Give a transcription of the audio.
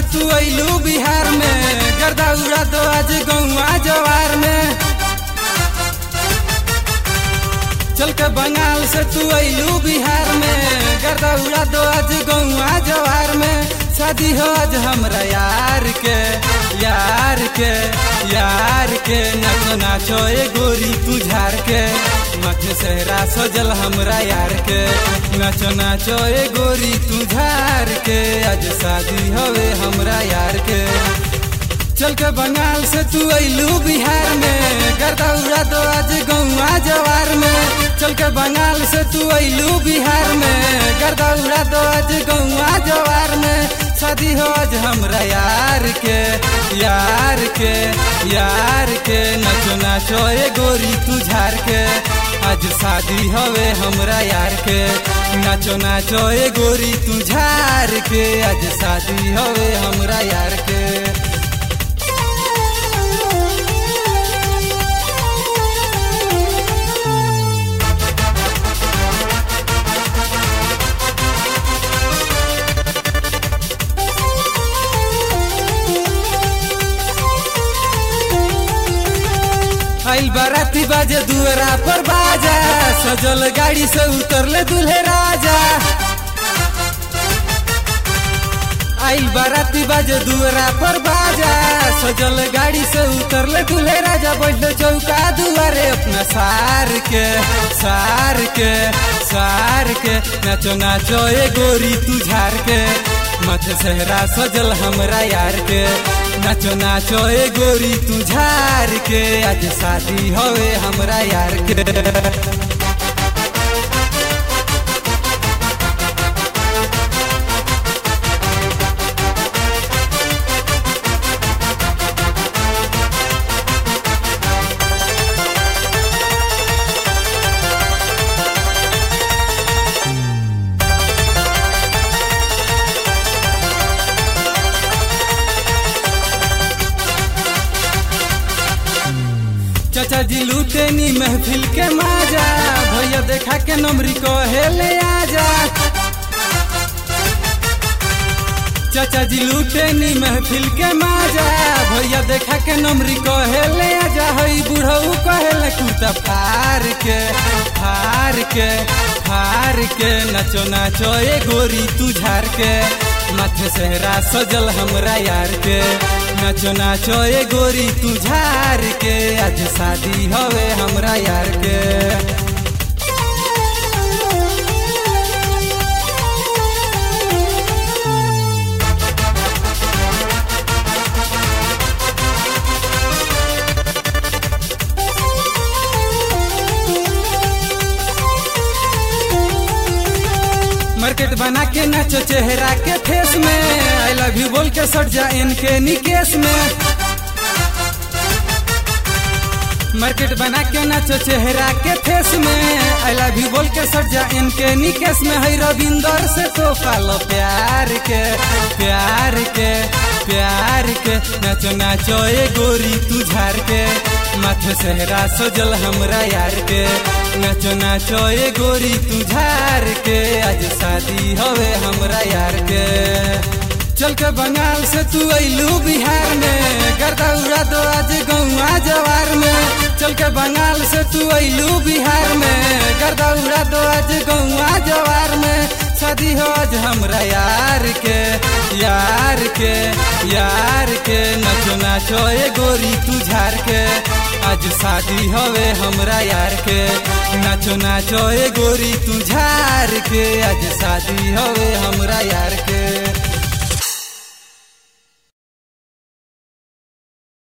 तू अइलू बिहार में गर्दा उड़ा दो आज गौआ जवार में चल के बंगाल से तू अइलू बिहार में गर्दा उड़ा दो आज गौआ जवार में शादी हो आज हमरा यार के यार के यार के नाचो नाचो ए गोरी तू झार के माथे सहरा सजल हमरा यार के नाचो नाचो ए गोरी तू झार के आज शादी हवे हमरा यार के चल के बंगाल से तू अइलू बिहार में गर्दा उड़ा दो आज गौआ जवार में चल के बंगाल से तू अइलू बिहार में गर्दा उड़ा दो आज गौआ जवार में शादी हो आज हमरा यार के यार के यार के नाचो नाचो ए गोरी तू झार के आज शादी हवे हमरा यार के नाचो नाचो ए गोरी तू झार के आज शादी हवे हमरा यार के आइल बाराती बाजे दुअरा पर बाजा सजल गाड़ी से उतरले दूल्हे राजा आइल बाराती बाजे दुअरा पर बाजा सजल गाड़ी से उतरले दूल्हे राजा बैठले चौका दुआरे अपना सार के सार के सार के नाचो नाचो ए गोरी तू झार के माथे सहरा सजल हमरा यार के नाचो नाचो ए गोरी तू झार के आज शादी होवे हमरा यार के चाचा जी लूटेनी महफिल के माजा भैया देखा के नमरी को हेले आजा चाचा जी लूटेनी महफिल के माजा भैया देखा के नमरी को हेले आजा हई बुढ़ऊ कहेले कुर्ता फार के फार के फार के नाचो नाचो ए गोरी तू झार के माथे सहरा सजल हमरा यार के नाचो नाचो ए गोरी तू झार के आज शादी हवे हमरा यार के मार्केट बना के नाचो चेहरा के फेस में आई लव यू बोल के सट जा इनके निकेश में मार्केट बना के नाचो चेहरा के फेस में आई लव यू बोल के सट जा इनके निकेश में है रविंदर से तो पालो प्यार के प्यार के प्यार के नाचो नाचो ए गोरी तू झार के माथे सहरा सजल हमरा यार के नाचो नाचो ए गोरी तू झार के आज शादी हवे हमरा यार के चल के बंगाल से तू अइलू बिहार में गर्दा उड़ा दो आज गौआ जवार में चल के बंगाल से तू अइलू बिहार में गर्दा उड़ा दो आज गौआ जवार में शादी हो आज हमरा यार के यार के यार के नाचो नाचो ए गोरी तू झार के आज शादी हवे हमरा यार के नाचो नाचो ए गोरी तू झार के आज शादी हवे हमरा यार के